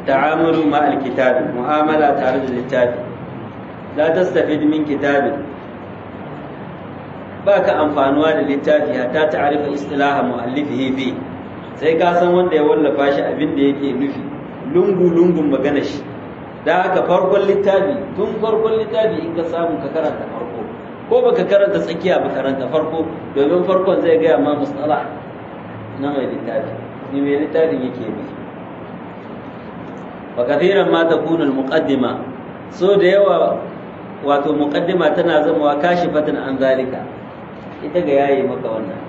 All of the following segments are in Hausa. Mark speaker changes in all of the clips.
Speaker 1: التعامل مع الكتاب معاملة تعرض للكتاب لا تستفيد من كتاب باك أنفانوا للكتاب حتى تعرف اصطلاح مؤلفه فيه sai ka san wanda ya wallafa shi abin da yake nufi lungu lungun magana shi da haka farkon littafi tun farkon littafi in ka samu ka karanta farko ko baka karanta tsakiya ba karanta farko domin farkon zai gaya ma mustala na mai littafi ni mai littafin yake nufi wa kathiran ma takunu al-muqaddima so da yawa wato muqaddima tana zama kashifatan an zalika ita ga yayi maka wannan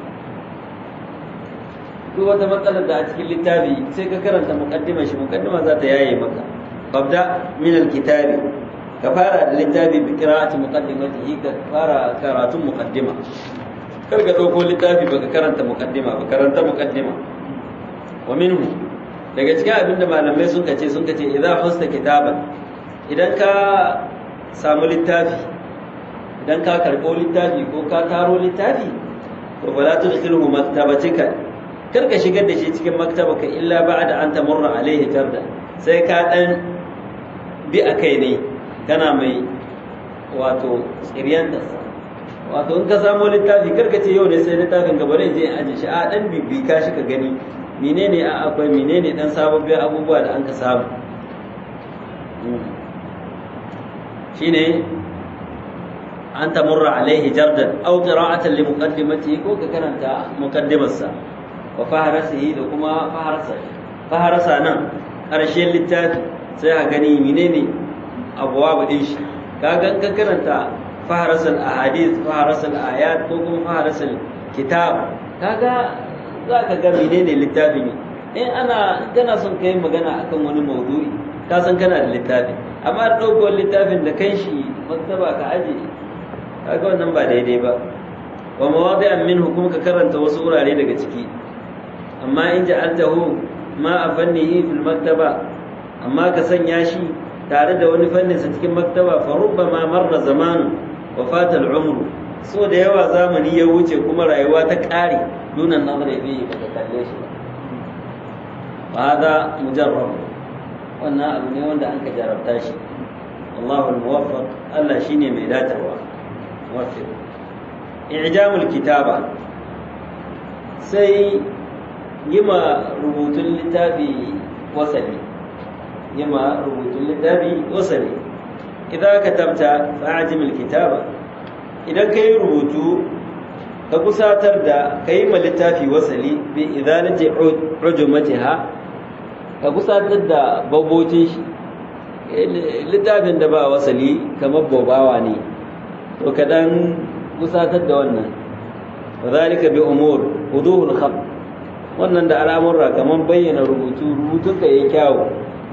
Speaker 1: duk wata matsalar da a cikin littafi sai ka karanta muqaddima shi muqaddima za ta yaye maka babda min al-kitabi ka fara da littafi bi qira'ati muqaddimatihi ka fara karatun muqaddima kar ka dauko littafi baka karanta muqaddima ba karanta muqaddima wa minhu daga cikin abin da malamai sun kace sun kace idan hasta kitaban idan ka samu littafi idan ka karɓo littafi ko ka taro littafi to ba za ta dukkan maktabatika kar ka shigar da shi cikin maktabaka illa ba'da an tamurra alaihi tarda sai ka dan bi a kai ne kana mai wato tsiriyan da wato in ka samu littafi kar ka ce yau ne sai littafin gaba ne je aje shi a dan bibi ka shi ka gani menene a akwai menene dan sababbin abubuwa da an ka samu shine an tamurra alaihi jardan aw qira'atan li muqaddimatihi ko ka karanta muqaddimarsa wa faharasihi da kuma faharasa faharasa nan karshen littafi sai a gani menene abuwa din shi kaga ka karanta faharasal ahadith faharasal ayat ko kuma faharasal kitab kaga za ka ga menene littafin in ana kana son kai magana akan wani maudu'i ka san kana da littafi amma ɗaukar littafin da kan shi maktaba ka aje kaga wannan ba daidai ba wa mawadi'an minhu kuma ka karanta wasu wurare daga ciki amma in ja'altahu ma a fannihi fil maktaba amma ka sanya shi tare da wani fannin sa cikin maktaba fa rubbama marra zamanu wa fata al-umru so da yawa zamani ya wuce kuma rayuwa ta ƙare dunan nazari bi ba ka kalle shi ba hada mujarrab wannan abu ne wanda an ka jarabta shi Allahu al-muwaffaq Allah shine mai datarwa muwaffiq i'jamul kitaba sai yima rubutun littafi wasali yima rubutun littafi wasali idan katabta fa'ajim al-kitaba idan kai rubutu ka kusatar da kai ma littafi wasali bi idalati ujumatiha ka kusatar da babocin shi littafin da ba wasali kamar bobawa ne to ka dan kusatar da wannan wadhalika bi umur wuduhul khat wannan da al'amurra kamar bayyana rubutu rubutun ka yayi kyawu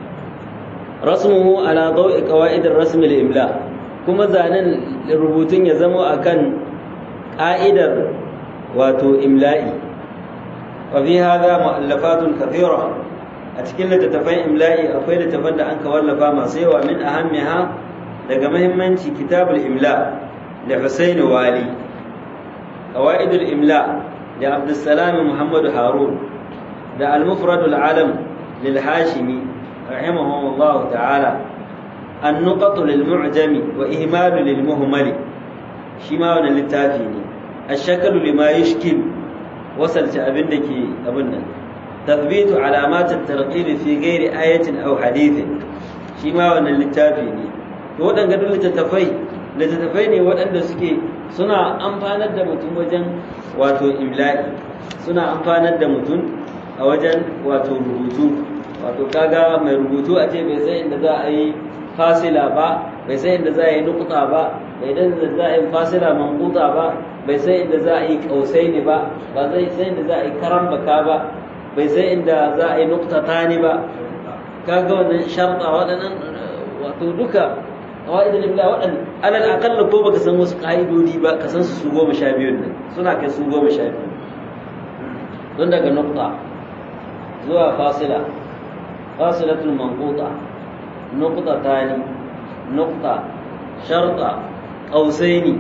Speaker 1: rasmuhu ala dawi qawaid ar-rasm al-imla kuma zanen rubutun ya zama akan ka'idar wato imla'i wa fi hadha mu'allafatun kathira a cikin littattafan imla'i akwai littattafan da an ka wallafa masu yawa min ahammiha daga mahimmanci kitabul imla da Husaini Wali qawaidul imla da Abdussalam Muhammad Harun da al-mufradul alam lil Hashimi rahimahullah ta'ala an-nuqat lil mu'jami wa ihmal lil muhmali shi ma wannan littafi ne ash-shaklu lima yushkil wasalta abin da ke abin nan تثبيت علامات الترقيم في غير آية أو حديث shi ma wannan littafi ne to waɗanda duk littattafai littattafai ne waɗanda suke suna amfanar da mutum wajen wato imla'i suna amfanar da mutum a wajen wato rubutu wato kaga mai rubutu a ce bai san inda za a yi fasila ba bai san inda za a yi nukuta ba bai san inda za a yi fasila mankuta ba bai san inda za a yi kausaini ba ba zai san inda za a yi karambaka ba bai sai inda za a yi nukta tani ba kaga wannan sharta waɗannan wato duka qawaidul ibla waɗannan alal aqalla ko baka san wasu ƙa'idodi ba ka san su su goma sha biyu nan suna kai su goma sha biyu don daga nukta zuwa fasila fasilatul manquta nukta tani nukta sharta qausaini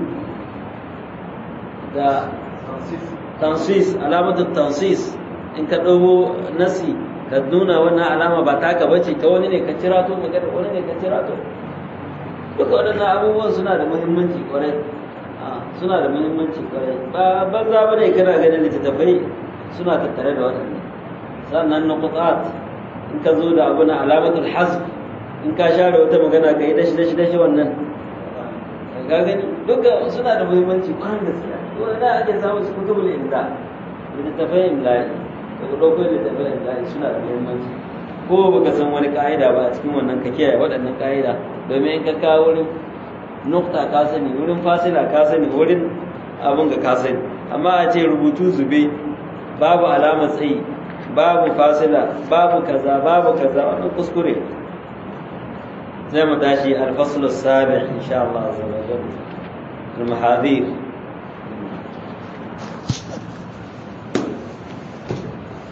Speaker 1: da tansis alamatul tansis in ka ɗago nasi ka nuna wannan alama ba taka bace ta wani ne ka cira to magana wani ne ka cira to duka waɗannan abubuwan suna da muhimmanci kwarai suna da muhimmanci kwarai ba banza ba ne kana ganin littattafai suna tattare da waɗannan sannan nuqtat in ka zo da abu na alamatul hasb in ka share wata magana ka yi dashi dashi dashi wannan ka gani duka suna da muhimmanci kwarai gaskiya wani da ake samun su kutubul imla littattafai imla'i da ku ɗauko littattafai imla'i suna da muhimmanci ko baka san wani ka'ida ba a cikin wannan ka kiyaye waɗannan ka'ida domin in ka kawo wurin nukta ka sani wurin fasila ka sani wurin abin ga ka sani amma a ce rubutu zube babu alamar tsayi babu fasila babu kaza babu kaza wannan kuskure zai mu tashi alfasul sabi insha Allah azza wa jalla al-mahadhir